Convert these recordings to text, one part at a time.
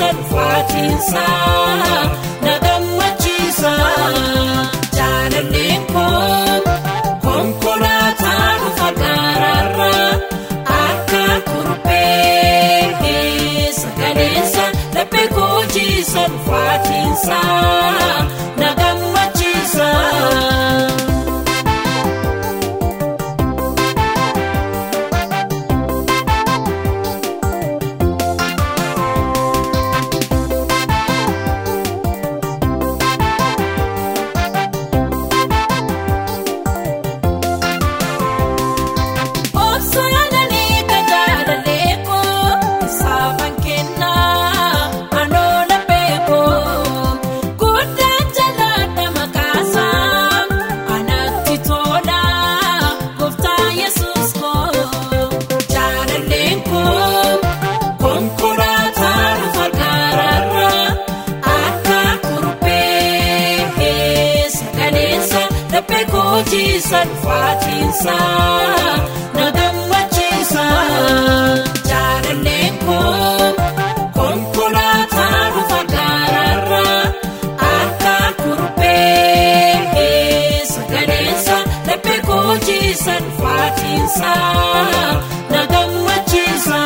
dhufaatinsa na gammachiisa jaalalleen koo konkolaataa dhufa gaaraarra akka kurbee sagaleensa laphee koojisa dhufaatinsa na gammachiisa. Obsaananii gajaallalee koo saafan kennaa anoola beekoo guddaa jalaadha maqaasaa anatti tolaa gooftaa yesuus koo jaalalleen koo konkolaataa dhufa gaaraarra akka kurbee sagaleensa laphee koojisa dhufaatiinsa na gammachiisa jaalalleen koo konkolaataa dhufa gaaraarra akka kurbee sagaleensa laphee koojisa dhufaatiinsa na gammachiisa.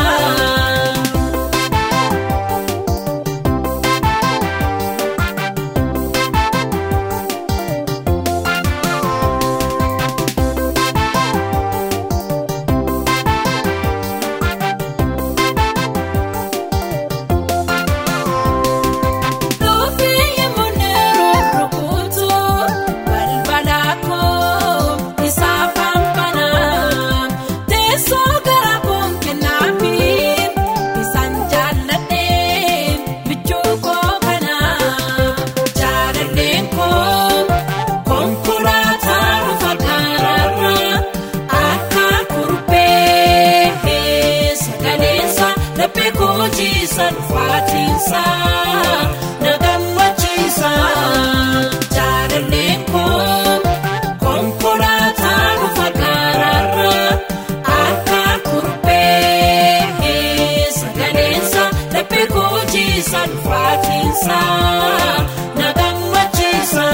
Dhufee muneeroo rukutu balbala koo isaa fanfanaa teessoo gara koon kennaafi isaan jaalladhee bichuu koo kanaa jaalalleen koo konkolaataa dhufa gaaraarra akka kurbee sagaleensa laphee koojisa dhufaatiinsa na gammachiisa jaalalleen koo konkolaataa dhufa gaaraarra akka kurbee sagaleensa laphee koojisa dhufaatiinsa na gammachiisa.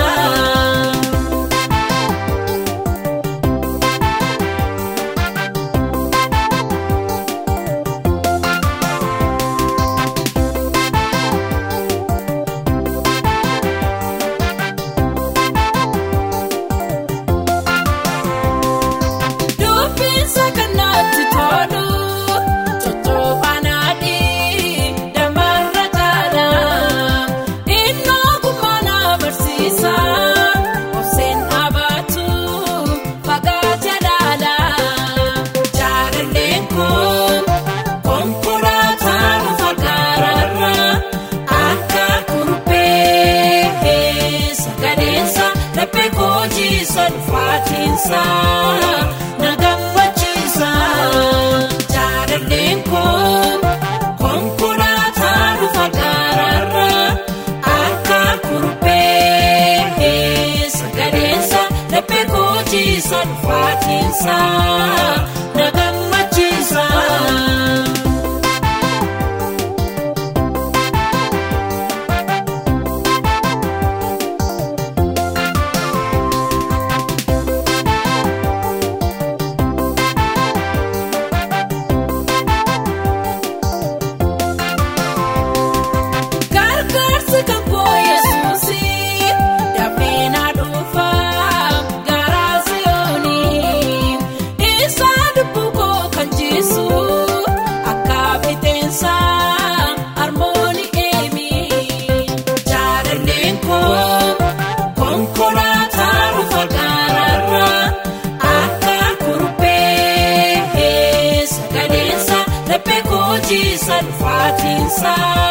Dubbinsa kanatti tolu tottoobaanaadhii damarra jaala innoo kumana barsiisa obseen dhaabatu fagaate dhaala jaalalleen koo konkolaataa dhufa gaaraarra akka kurbee sagaleensa laphee koojisa dhufaatiinsa na gammachiisa jaalalleen koo konkolaataa dhufa gaaraarra akka kurbee sagaleensa laphee koojisa dhufaatiinsa na gammachiisa. Gargaarsi kan koo yesuusii dafee na dhufa garaa siyoonii isaa dubbu koo kan jiisu akka biteensa harmooni eemi jaalalleen koo konkolaataa dhufa gaaraarra akka kurbee sagaleensa laphee koojisa dhufaatiinsa.